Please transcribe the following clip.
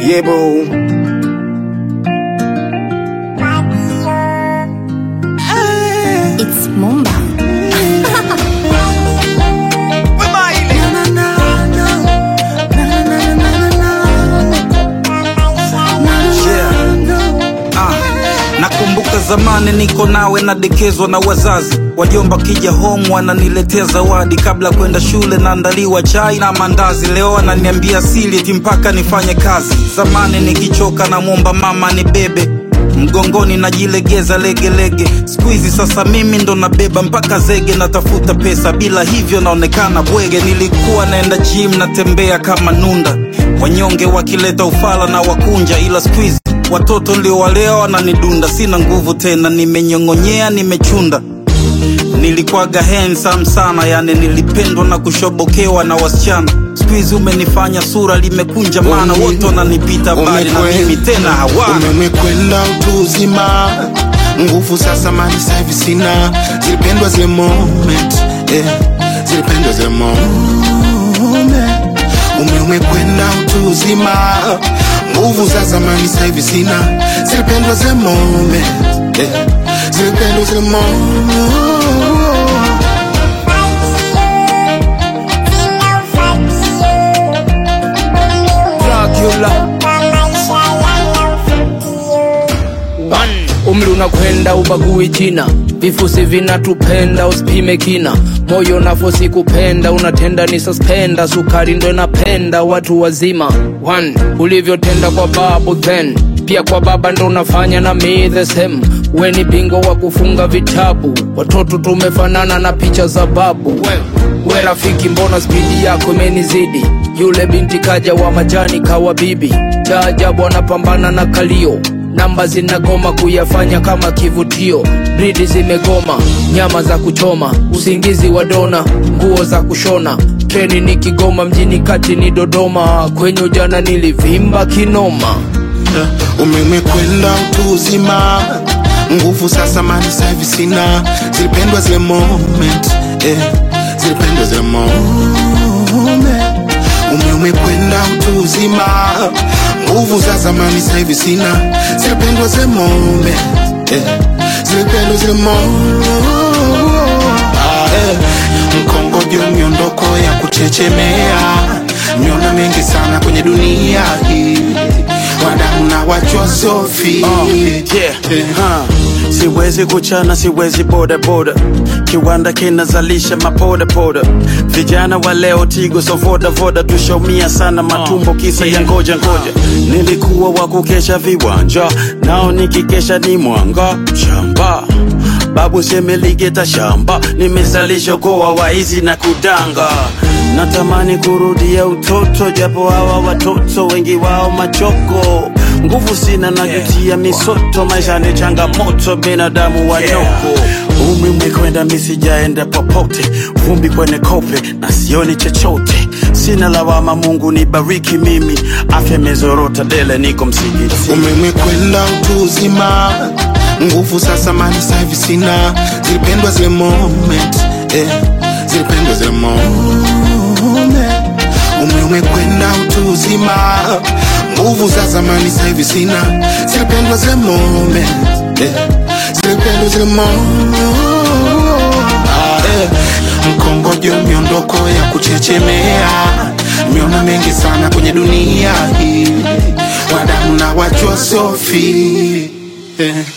Yeah, boo. It's Mumba. Ah, nakumbuka zamani niko nawe nadekezwa na wazazi wajomba kija home wananiletea zawadi kabla kwenda shule naandaliwa chai na mandazi leo ananiambia sili eti mpaka nifanye kazi zamani nikichoka namwomba mama ni bebe mgongoni najilegeza legelege siku hizi sasa mimi ndo nabeba mpaka zege natafuta pesa bila hivyo naonekana bwege nilikuwa naenda gym natembea kama nunda wanyonge wakileta ufala na wakunja ila siku hizi watoto ndio walea wananidunda sina nguvu tena nimenyong'onyea nimechunda nilikwaga handsome sana yani nilipendwa na kushobokewa na wasichana siku hizi umenifanya sura limekunja mana Ume- wote wananipita bali na Umekwe- mimi tena hawana umekwenda utu uzima nguvu sasa mali sahivi sina zilipendwa zile moment eh, zilipendwa zile moment ume umekwenda utu uzima nguvu za zamani sahivi sina zilipendwa zile moment eh, zilipendwa zile moment Dracula One. Umri unakwenda ubagui jina, vifusi vinatupenda usipime kina, moyo nafosi kupenda unatenda ni suspenda, sukari ndo inapenda watu wazima. One. Ulivyotenda kwa babu then pia kwa baba ndo unafanya na me the same. We ni bingo wa kufunga vitabu, watoto tumefanana na picha za babu. We, we rafiki, mbona spidi yako imenizidi? Yule binti kaja wa majani kawa bibi, cha ajabu anapambana na kalio namba zinagoma kuyafanya kama kivutio, bridi zimegoma, nyama za kuchoma, usingizi wa dona, nguo za kushona, treni ni Kigoma, mjini kati ni Dodoma, kwenye ujana nilivimba kinoma. umemekwenda utu uzima nguvu sasa mali sahivi sina zilipendwa zile moment eh, zilipendwa zile moment ume umekwenda utu uzima nguvu za zamani sahivi sina zilipendwa zile moment eh, zilipendwa zile moment ah, eh, mkongojo miondoko ya kuchechemea miona mengi sana kwenye dunia hii wadamu na wachosofi Oh, yeah. huh. Siwezi kuchana, siwezi boda boda, kiwanda kinazalisha mapoda poda. Vijana wa leo tigo so voda voda, tushaumia sana matumbo kisa ya ngoja ngoja. Nilikuwa wa kukesha viwanja, nao nikikesha ni mwanga shamba. Babu semeligeta shamba, nimezalisha koa waizi na kudanga. Natamani kurudia utoto, japo hawa watoto wengi wao machoko. Nguvu sina najutia misoto, maisha ni changamoto, binadamu wanyoko. Umri umekwenda, mi sijaenda popote, vumbi kwenye kope na sioni chochote. Sina lawama, Mungu nibariki mimi, afya imezorota dele, niko msikiti. umemekwenda utu uzima nguvu sasa mali sahivi sina zilipendwa zile moment eh, zilipendwa zile moment ume umekwenda utu uzima nguvu za zamani sahivi sina zilipendwa zile moment eh, zilipendwa zile moment ah, eh, mkongojo miondoko ya kuchechemea miona mengi sana kwenye dunia hii wadamu na wachwa sofi eh.